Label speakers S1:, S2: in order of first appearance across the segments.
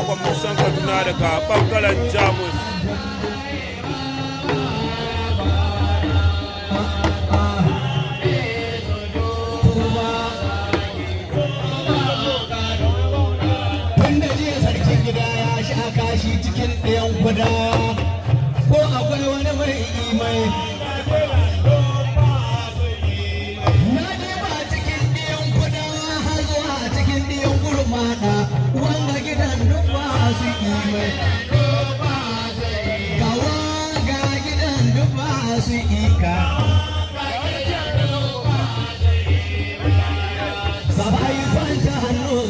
S1: hagon musan kaduna daga bangaren jamus
S2: Wanda jiya sarkin gida ya sha kashi cikin ɗayan kuda ko akwai wani mai imai. Na je ba cikin ɗayan kuda har zuwa cikin ɗayan gurmana wanda gidan duk ba su imai. Gawa ga gidan duk ba su ika. Sabai kwanta hannu.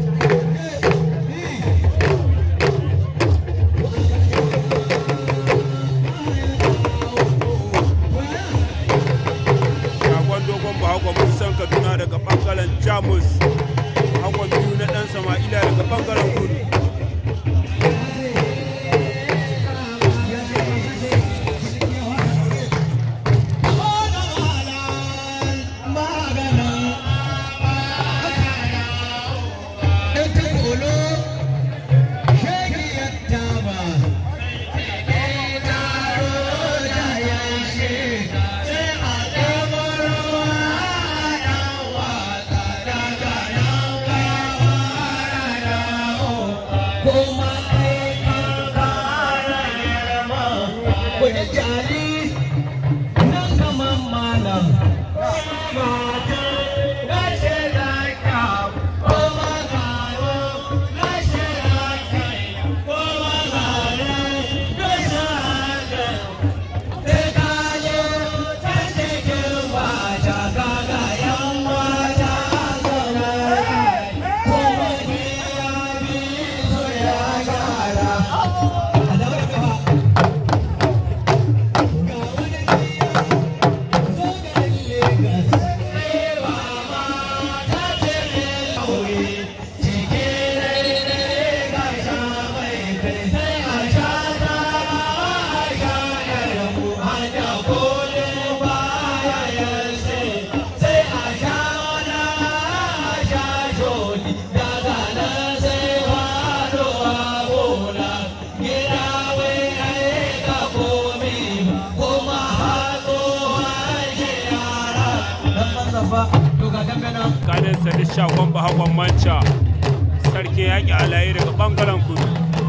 S1: shagon dogon bahagon musan kaduna daga bangaren jamus hagon biyu na dan sama'ila daga bangaren kudu
S2: Wani jari nan gaman malam
S1: kanin sadi shagon bahagon manca sarki yaƙi alayi daga bangaren kudu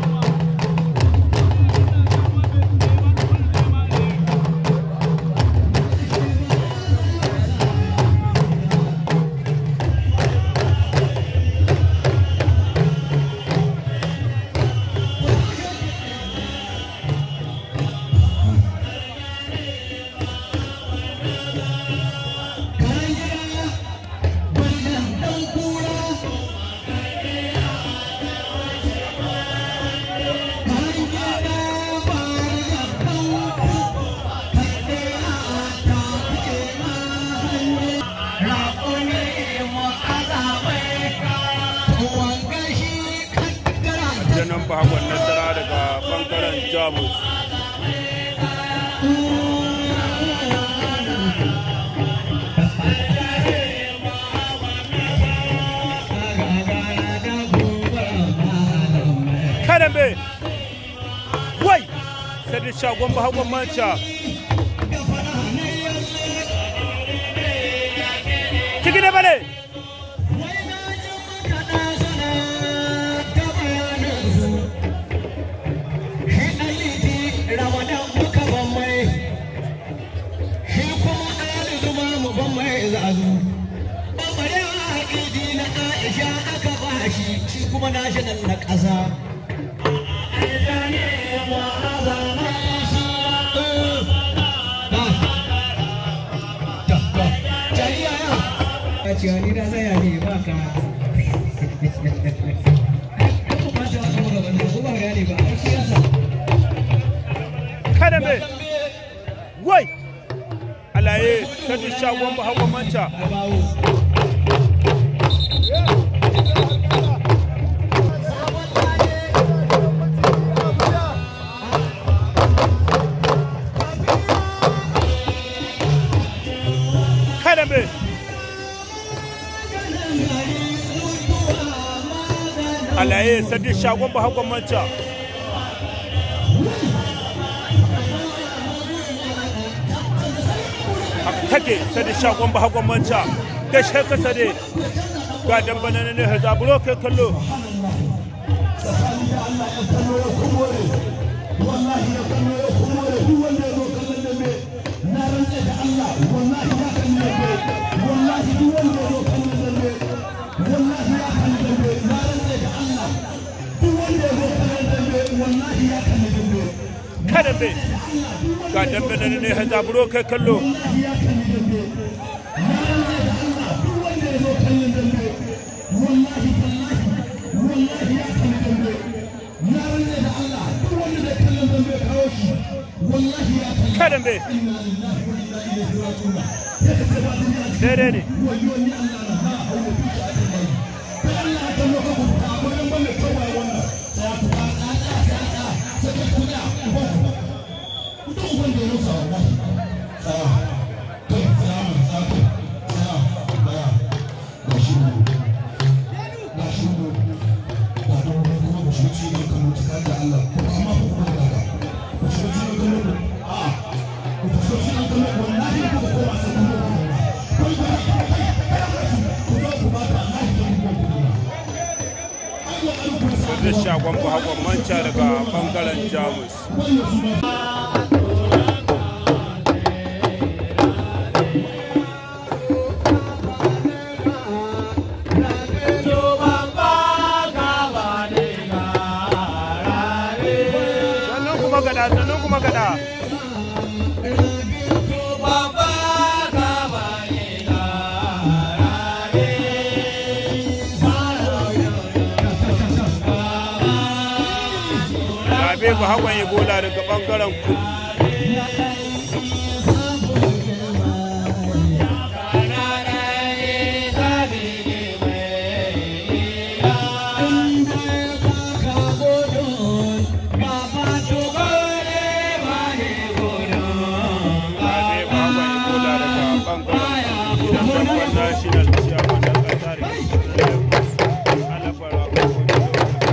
S1: janan bahagon nasara daga bangaren jamus kadambe wai sadi shagon bahagon manca ciki da bane
S2: kuma national na ƙasa. Cewa ni na tsaya ne ba ka. Kuma ta wasu magaban da kuma gane ba, a siyasa.
S1: kadambe wai alaye sadi shagon bahagon manca
S2: A bawo.
S1: kadambe lalaye sadi shagon ba hakon manca take sadi shagon ba hakon manca da sheka sade ga dambana ne hazaburo kai kallo
S3: wallahi ya kallo ya kuma da duk wanda ya zo kallon dambe na rantse da Allah wallahi ya kalli dambe wallahi duk wanda ya zo kallon dambe wallahi ya kalli dambe na rantse da Allah duk wanda ya zo kallon dambe wallahi ya kalli dambe
S1: kada be ga dambana ne hazaburo kai kallo
S3: wallahi ya kalli dambe na rantse da Allah duk wanda ya zo kallon dambe wallahi tallahi wallahi ya kalli dambe na rantse da Allah duk wanda zai kallon dambe kawo shi wallahi ya kalli
S1: kada be daidai ne da shagon ba hakon manca daga bangaren jamus sannan kuma gada sannan kuma gada Rabe ba hakon Ebola daga bangaren kudu Rabe ba hakon Ebola daga bangaren gidan dabban national chairman na kasa da ke Lagos. Alabara Okojo.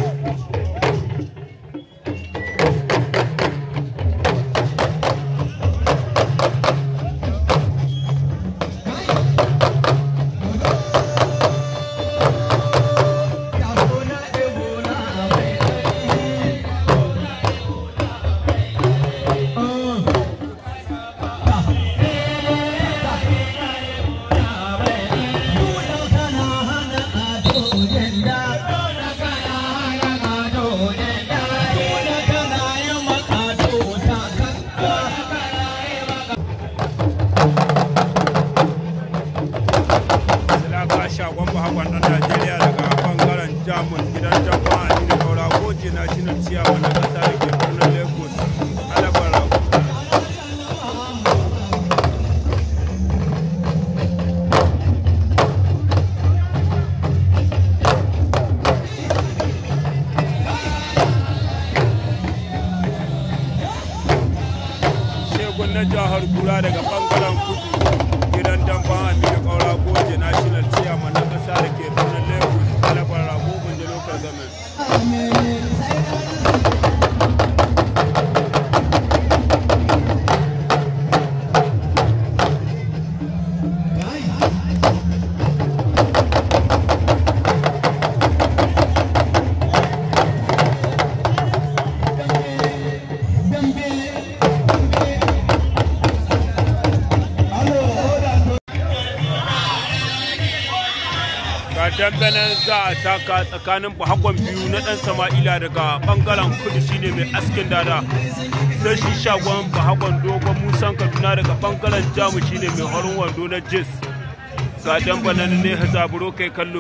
S1: Silaka shagon bahakon ɗan Najeriya daga bangaren Jamus gidan dabba a Nina Kaura Goje National Chairman na ƙasa da ke birnin Lagos. Alabar Rago. Shegun na jihar Kura daga bangaren kudu gidan damban Aminu Kaura Goje National Chairman na ƙasa da ke birnin Lagos. Alabar Rago Gunje Local Government. ga dambenan za a taka tsakanin bahakon biyu na dan sama'ila daga bangaren kudu shine mai askin dada sai shi shagon bahakon dogon musan kaduna daga bangaren jamu shine mai horin wando na jis ga dambenan ne hazaburo kai kallo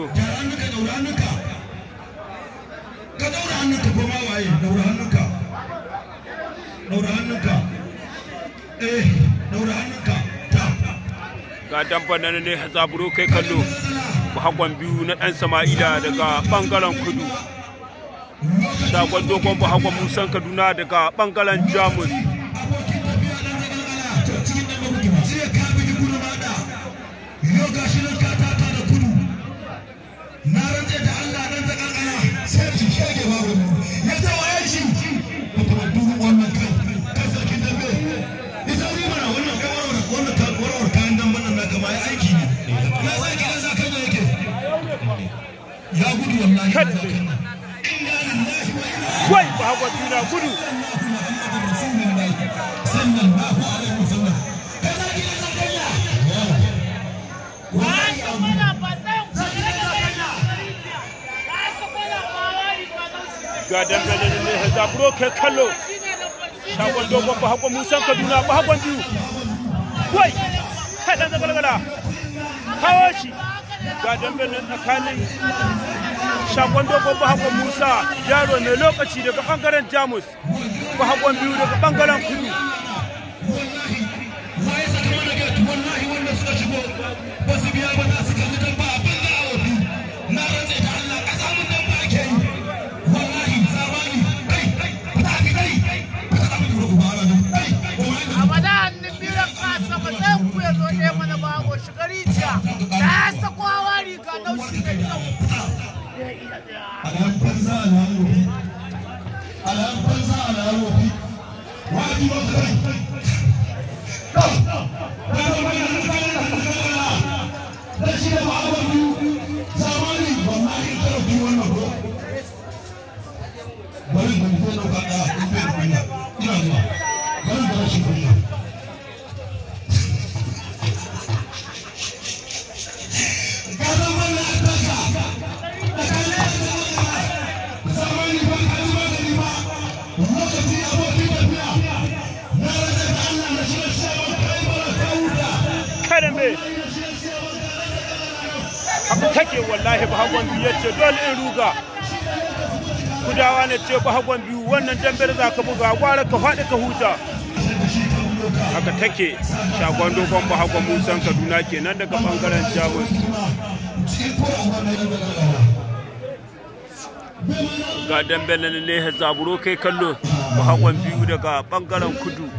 S3: ka daura hannunka ko ma waye daura hannunka daura hannunka eh daura hannunka ta
S1: ga dambenan ne hazaburo kai kallo bahakon biyu na dan sama'ila daga bangaren kudu shagon dogon bahakon musan kaduna daga bangaren jamus
S3: abokin tafiya dan zagalgala to cikin dan mabuki ba sai ka bi gudu ma da yau gashi nan ka tata da kudu na rantse da Allah dan zagalgala sai shi shege babu ya ce wa ya shi mutum duk wannan kan kan sarkin dambe ita ni mana wannan kai warware wannan kan warware kayan damben nan naka ma ya aiki ne ya sa gidan sa kan yake ya gudu wallahi
S1: Kad.
S3: inna lillahi wa inna
S1: wai ba hagon biyu na gudu
S3: sallallahu alaihi wasallam kaza gidan sa kan ya
S1: ga dangane ne ya zaburo kai kallo shagon dogon ba hagon musan kaduna ba hagon biyu wai kai dan zagalgala kawo shi ga dangane tsakanin shagon dogon ba hagon musa yaro mai lokaci daga bangaren jamus ba hagon biyu daga bangaren kudu
S3: waye saka mana gate wallahi wanda suka shigo ba su biya ba za su kalli dan ba abin da awofi na rantse da Allah kasa mun dan ba ake yi wallahi zamani kai fita ki kai fita da mun rubu bara nan kai
S4: abada hannun biran kasa ba zai ku ya zo ɗaya mana ba ko shiga rijiya da ya sako hawa riga naushi da kyau
S3: alam banza alawofi alam banza alawofi wajiban kai da shi da ba'abar biyu zamani wallahi kada ku yi wannan ko bari ban ko da ka da in bai kunya ina zuwa bari da rashin kunya ga zan wannan ataka da kale zamani ba ka yi magani ba lokaci abokin tafiya na rasa da Allah na shi da shawar kai bara ka huta
S1: kada me haka take wallahi ba hagon biyu ya ce dole in ruga kudawa ne ce ba hagon biyu wannan dambe da za ka buga gwara ka faɗi ka huta haka take shagon dogon ba hagon musan kaduna kenan daga bangaren jamus ga dambe na ne zaburo kai kallo ba hagon biyu daga bangaren kudu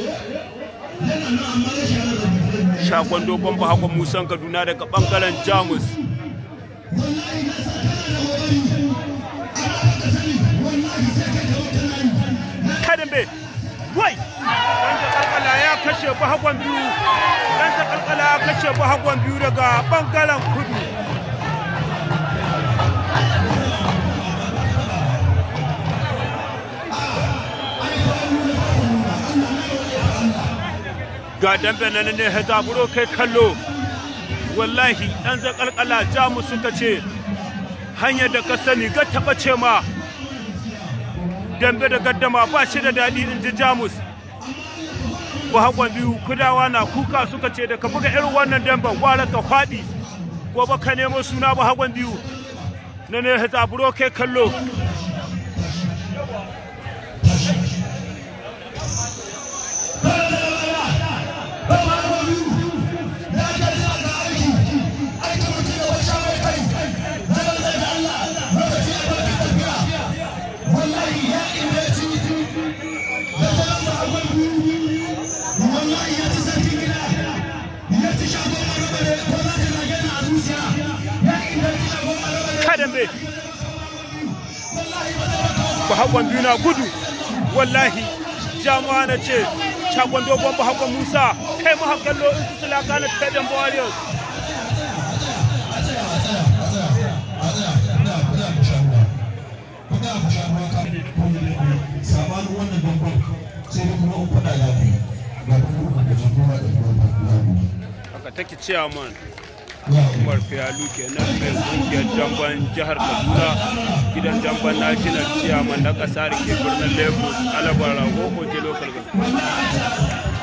S1: shagon dogon ba hagon musan kaduna daga bangaren jamus kadambe wai dan kalkala ya kashe bahagon biyu dan kalkala ya kashe bahagon biyu daga bangaren kudu ga dambe nan ne zaburo kai kallo wallahi dan zakalkala jamus suka ce hanyar da ka sani ga taba ce ma dambe da gaddama ba shi da daɗi in ji jamus haƙon biyu kudawa na kuka suka ce da ka buga irin wannan damben gwara ka faɗi gobe ka nemo suna haƙon biyu na ne zaburo kai kallo kadambe bahagwan biyu na gudu wallahi jama'a na ce shagon dogon bahagwan musa kai mu hakallo in su sulaka na tadan warriors
S3: sabanin wannan dambar sai dai kuma in faɗa ya fi ga kuma da jagora da kuma da
S1: haka take chairman
S3: ya
S1: umar fiyalu kenan mai kungiyar jamban jihar kaduna gidan jamban national chairman na kasa da ke birnin lagos alabar rago oje local government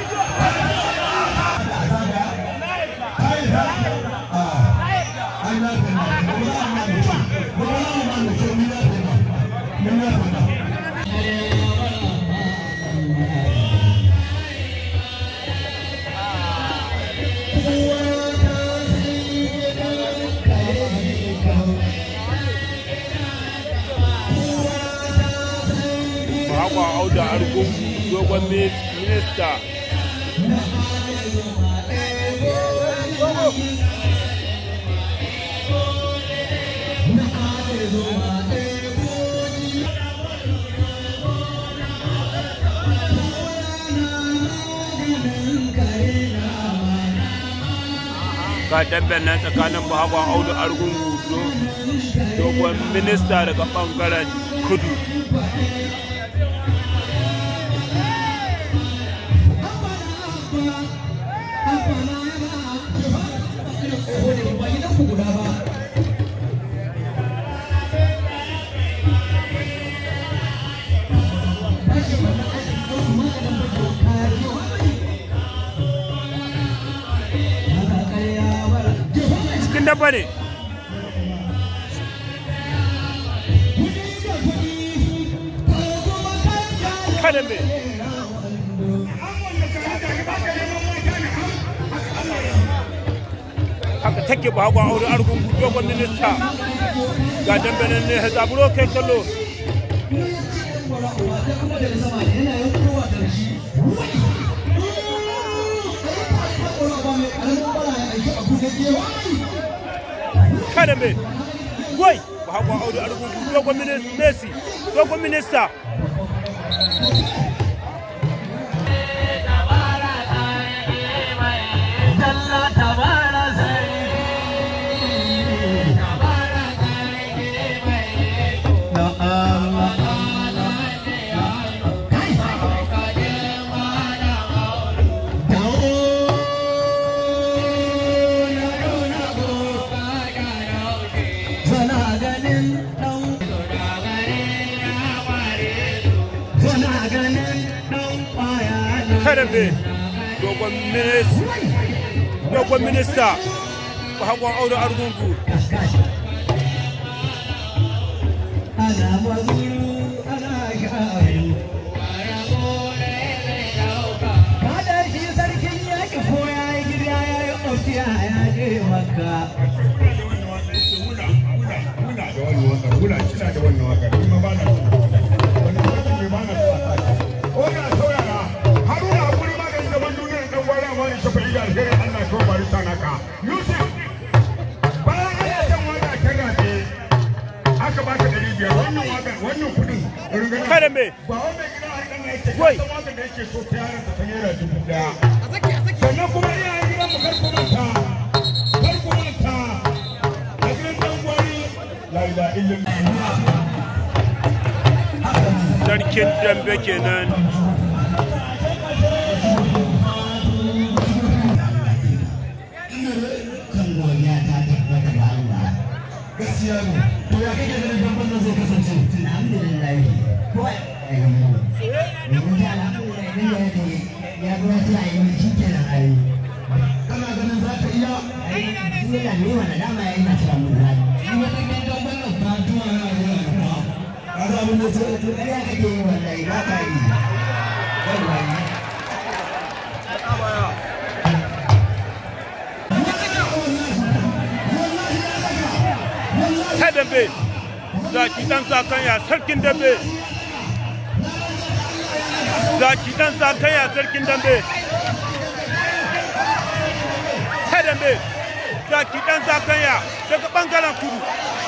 S1: Bahagwa Auda Argungu dogon minista ga damben nan tsakanin bahagon audu argungu do- dogon minista daga bangaren kudu cikin dabba ne kada me haka take ba hagu aure argungu dogon minista ga dambe nan ne zaburo kai kallo kada me wai ba hagu aure argungu dogon minista messi dogon minista kada me dogon minista dogon minista ba hagu aure argungu
S2: ana mazuru ana sha'aru kada shi sarkin yaƙi ko ya yi gida ya yi ofiya ya je makka
S1: kada me Wai.
S3: sannan kuma iyayen gidan mu karku manta karku manta a gidan dan gwari la ilaha illallah
S1: sarkin dambe kenan
S2: kan godiya ta tabbata ga Allah
S3: gaskiya ne to ya kake ganin dan bannan zai kasance
S2: alhamdulillah ko a yi mu domin ta alhamdulillah idan ya ce ya zo ya ce a yi shi kenan a yi
S3: kana ganin za ka iya
S2: ai shi yana ne wani dama ya yi na cewa mun zai
S3: in wata gidan dan bannan ta tuwa yana zuwa da kuma ka za abin da ce
S2: to ƙarya kake yi wallahi ba ka yi wallahi
S1: ta dambe zaki dan zakanya sarkin dambe zaki dan zakanya sarkin dambe ta dambe zaki dan zakanya daga bangaren kudu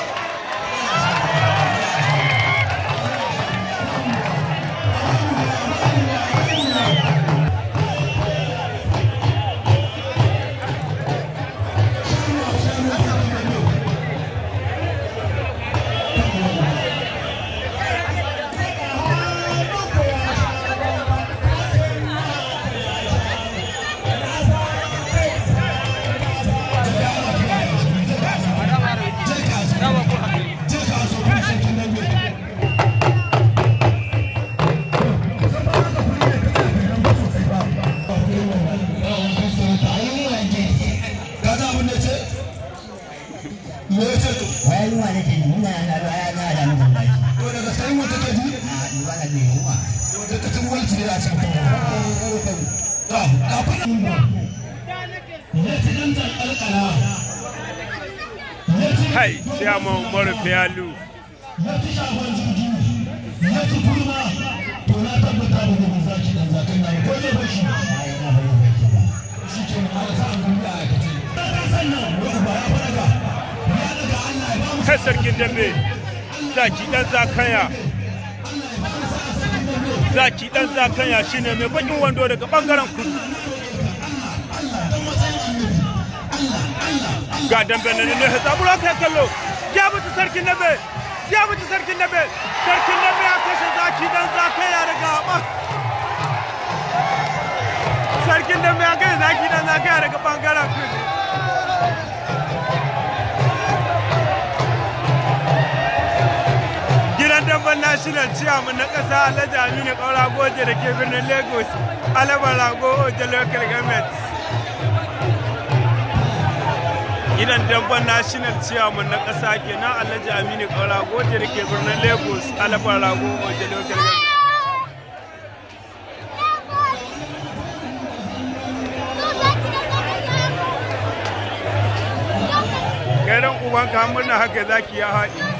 S3: ka za abin da ce me ya ce to
S2: wai ruwa nake ji ina na ruwa ya na da mun wallahi
S3: to daga sai wata ke ji
S2: a ni ba da ne ruwa
S3: da ka tun walci ne a cikin to kafin ya ci dan jan alƙala
S1: hai chairman umaru fiyalu
S3: ya ci shafan jirgi ya ci kurma to na tabbata da gobe za ki dan zakan na ko zai bashi
S2: ai na bari ba ki ba
S3: shi ke nan ala sa'an gudu a aikace dan sannan wani ba ya faraga ya daga Allah ya ba mu
S1: kai sarkin dambe zaki dan zakanya zaki dan zakanya shine mai bakin wando daga bangaren kudu
S3: dan matsayin annabi Allah
S1: ga dambe na ne zabura kai kallo ya mutu sarkin nabe ya mutu sarkin nabe sarkin nabe ya kashe zaki dan zaka ya daga ba sarkin nabe ya kashe zaki dan zaka ya daga bangaren kudu gidan damban national chairman na ƙasa alhaji aminu ƙaura goje da ke birnin lagos alabar rago oje local government gidan damban national chairman na ƙasa kenan alhaji aminu ƙaura goje da ke birnin lagos alabar rago oje local government kai dan ubanka murna haka zaki ya haɗi